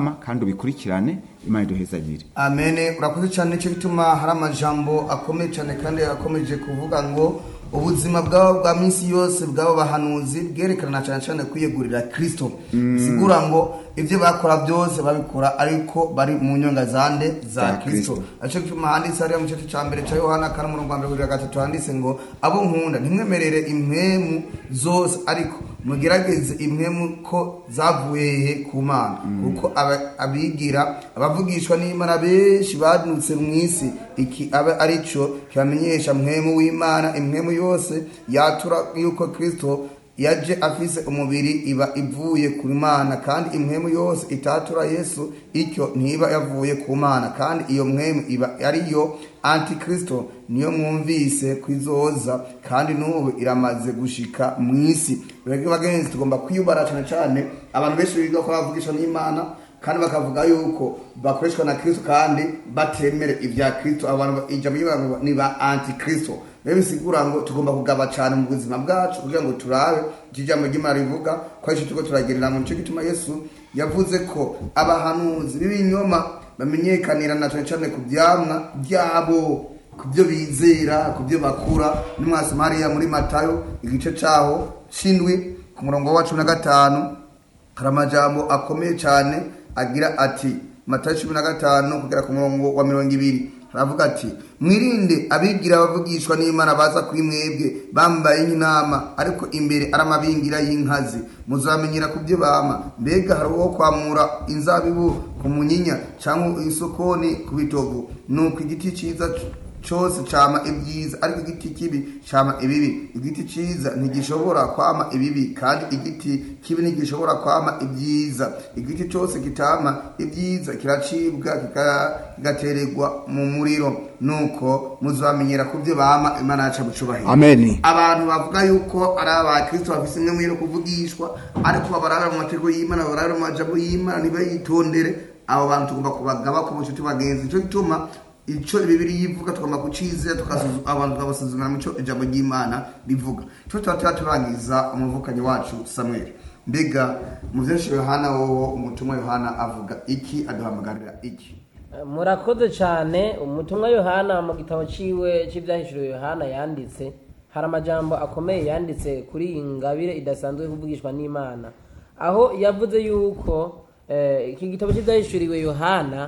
mukama kandi ubikurikirane imana iduhezagire amene urakoze cyane nicyo gituma hari amajambo akomeye cyane kandi akomeje kuvuga ngo ubuzima bwabo bwa minsi yose bw'abo bahanuzi bwerekana cyane cyane kwiyegurira kirisito bisigura ngo ibyo bakora byose babikora ariko bari mu nyonga zande za Za kirisito Kristo. aricyo gituma handitse hariya mu gice cya mbere cya yohana kane umurongo wa mbere kugera gatatu handitse ngo abo nkunda ntimwemerere impwemu zose ariko mugerageze impwemu ko zavuye he ku mana kuko aba- abigira abavugishwa n'imana benshi badutse mu isi iki aba ari cyo kibamenyesha mpwemu w'imana impwemu yose yatura yuko kristo yaje afise umubiri iba ivuye ku mana kandi impwemu yose itatura yesu icyo ntiba yavuye ku mana kandi iyo mpwemu iba ariyo antikristo niyo mwumvise kwizoza kandi n'ubu iramaze gushika mu isi rero bagenzi tugomba kwiyubara cyane cyane abantu benshi biga ko bavugisha n'imana kandi bakavuga yuko bakoreshwa na kristo kandi batemere ibya kristo abantu ijambo ry'abantu ngo ni ba antikristo rero bisigura ngo tugomba kugaba cyane mu buzima bwacu kugira ngo turabe icyo ijambo ry'imana rivuga ko ari cyo turiko turagerera mu nicyo gituma yesu yavuze ko abahanuzi b'ibinyoma bamenyekanira na cyane cyane ku byamwa byabo ku byo bizera ku byo bakura nimwasoma hariya muri matayo igice cyaho shindwi ku murongo wa cumi na gatanu hari amajambo akomeye cyane agira ati matayo cumi na gatanu kugera ku murongo wa mirongo ibiri haravuga ati mwirinde abigira abavugishwa n'imana baza kuri mwebwe bambaye nk'intama ariko imbere ari amabingira y'inkazi muzamenyera ku byo bama mbega hari uwo kwamura inzabibu ku munyinya cyangwa isokoni ku bitovu nuko igiti cyiza cyose cyama ibyiza ariko igiti kibi cyama ibibi igiti cyiza ntigishobora kwama ibibi kandi igiti kibi ntigishobora kwama ibyiza igiti cyose kitama ibyiza kiracibwa kika- kigatererwa mu muriro nuko muzamenyera ku byo bama imana yacu bucubahiro amen abantu bavuga yuko ari abakristo bafise imwe yo kuvugishwa ariko babarara mu mategeko y'imana babarara mu majambo y'imana ntibayitondere abo bantu tugomba kubagaba ku bucuti bagenzi nicyo gituma icyo bibiri yivuga tugomba kucizera tukazuzu- abantu tukabasuzumira mu cyo ijambo ry'imana rivuga cyo tuba tuba turangiza umuvukanyi wacu samweli mbega mu vyinshi yohana wowo umutumwa yohana avuga iki aduhamagarira iki murakoze cyane umutumwa yohana mu gitabo ciwe cy'ibyahishuriwe yohana yanditse hari amajambo akomeye yanditse kuri iyi ngabire idasanzwe yo kuvugishwa n'imana aho yavuze yuko eh, iki gitabo cy'ibyahishuriwe yohana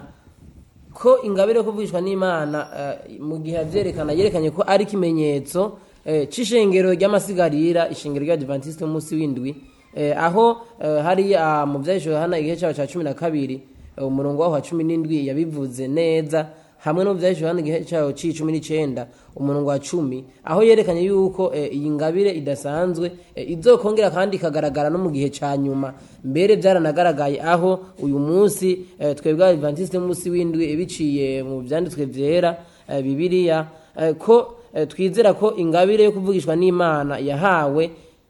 ko ingabire yo kuvugishwa n'imana eh, mu gihe avyerekana yerekanye ko ari ikimenyetso eh, c'ishengero ry'amasigarira ishengero ry'abadivantisite umunsi w'indwi eh, aho eh, hariya mu vyahishuriwe yohana igihe cyaho cya cumi na kabiri eh, umurongo waho wa cumi n'indwi yabivuze neza hamwe no vyahishuriwe yohana igihe cyaho c'icumi n'icenda umurongo wa cumi aho yerekanye yuko eh, iyi ngabire idasanzwe eh, izokongera kandi ikagaragara no mu gihe ca nyuma mbere byaranagaragaye aho uyu munsi eh, twebwe abadivantisite munsi w'indwi biciye mu vyanditswe vyera eh, bibiliya eh, ko eh, twizera ko ingabire yo kuvugishwa n'imana yahawe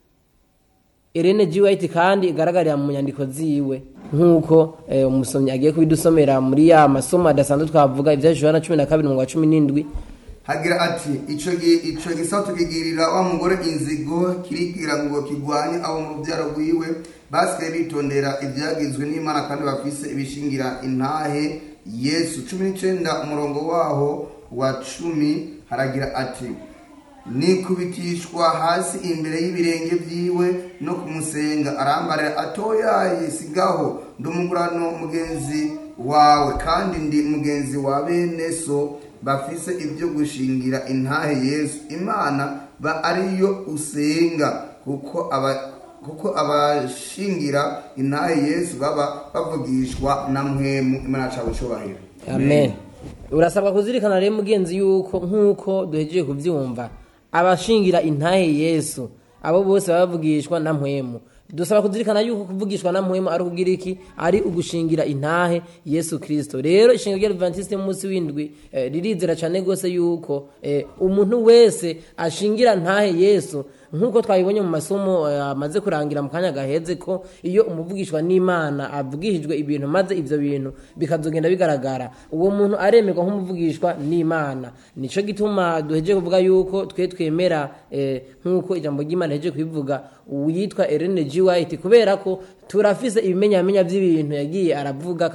Irene G. White kandi igaragarira mu nyandiko ziwe nk'uko eh, umusomyi agiye kubidusomera muri ya masomo adasanzwe twavuga ibya Yohana cumi na kabiri mu wa cumi n'indwi hagira ati ico gi- ico gisato kigirira wa mugore inzigo kirigira ngo kigwanye abo mu rubyaro rwiwe basigaye bitondera ibyagizwe n'imana kandi bafise ibishingira intahe yesu cumi n'icenda umurongo waho wa cumi haragira ati nikubitishwa hasi imbere y'ibirenge byiwe no kumusenga arambarira atoyaye sigaho ndi umugurano mugenzi wawe kandi ndi mugenzi wa bene so bafise ibyo gushingira intahe yesu imana ba ariyo usenga kuko aba kuko abashingira intahe yesu baba bavugishwa na mwemu imana yacu bucubahiro amen urasabwa kuzirikana rero mugenzi yuko nk'uko duhejeje kubyumva abashingira intahe yesu abo bose baba bavugishwa na mpwemu dusaba kuzirikana yuko kuvugishwa na mpwemu ari ukugira iki ari ugushingira intahe yesu kirisito rero ishingiro ry'adventiste munsi w'indwi eh, ririzera cyane rwose yuko eh, umuntu wese ashingira ntahe yesu nk'uko twabibonye mu masomo eh, amaze kurangira mu kanya gaheze ko iyo umuvugishwa n'imana avugishijwe ibintu maze ibyo bintu bikazogenda bigaragara uwo muntu aremerwa nk'umuvugishwa n'imana nicyo gituma duhejeje kuvuga yuko twe twemera eh, nk'uko ijambo ry'imana rihejeje kubivuga uwitwa Ellen G. White kubera ko turafise ibimenyamenya by'ibintu yagiye aravuga